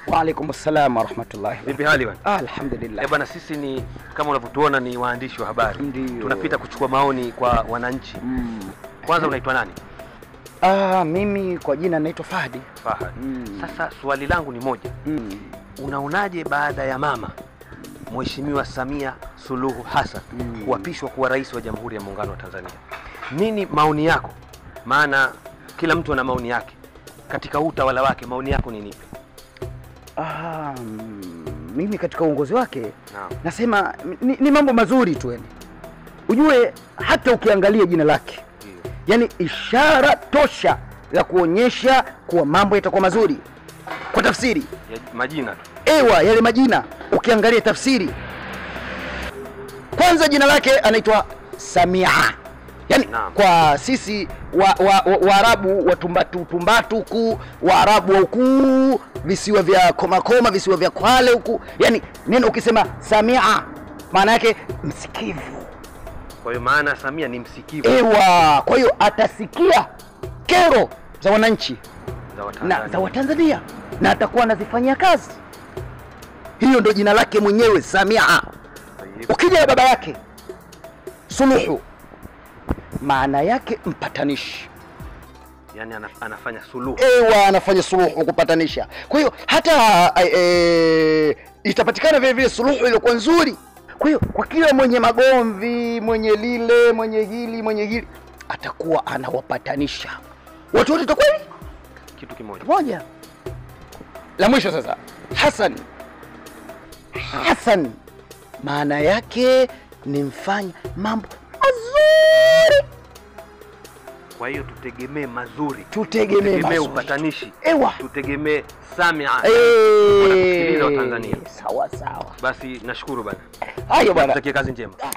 Waalaikum salam warahmatullahi. Vipi hali bwana? Ah, alhamdulillah. Eh bwana, sisi ni kama unavyotuona ni waandishi wa habari. Ndio. Tunapita kuchukua maoni kwa wananchi. Mm. Kwanza unaitwa nani? Ah, mimi kwa jina naitwa Fahdi. Fahad. Mm. Sasa swali langu ni moja. Mm. Unaonaje baada ya mama Mheshimiwa Samia Suluhu Hassan Mm. kuapishwa kuwa rais wa Jamhuri ya Muungano wa Tanzania? Nini maoni yako? Maana kila mtu ana maoni yake. Katika huu utawala wake maoni yako ni nipi? Ah, mm, mimi katika uongozi wake Naam. nasema ni, ni mambo mazuri tu yani. Ujue hata ukiangalia jina lake, Ndio. yani ishara tosha ya kuonyesha kuwa mambo yatakuwa mazuri. Kwa tafsiri Ya majina tu. ewa yale majina ukiangalia tafsiri kwanza jina lake anaitwa samia yaani Naam. kwa sisi waarabu wa, wa, Waarabu wa tumbatu tumbatu huku waarabu wa huku visiwa vya komakoma visiwa vya kwale huku yaani neno ukisema samia maana yake msikivu Kwa hiyo maana Samia ni msikivu ewa kwa hiyo atasikia kero za wananchi za na Watanzania. za Watanzania na atakuwa anazifanyia kazi. Hiyo ndio jina lake mwenyewe Samia. Tayyib. Ukija na baba yake Suluhu, maana yake mpatanishi. Yaani ana- anafanya suluhu. Ewa, anafanya suluhu, kupatanisha. Kwa hiyo hata e, itapatikana vile vile suluhu iliyokuwa nzuri. Kwa hiyo kwa kila mwenye magomvi, mwenye lile, mwenye hili, mwenye hili, atakuwa anawapatanisha watu wote, itakuwa hivi Kitu kimoja. moja la mwisho sasa hasan hasan maana yake ni mfanya mambo mazuri Kwa hiyo tutegemee mazuri. tutegemee Tutegemee mazuri upatanishi. ewa Tutegemee Samia. Eh, Wanatusikiliza Watanzania. sawa sawa Basi nashukuru bana. hayo bwana Tutakie kazi njema.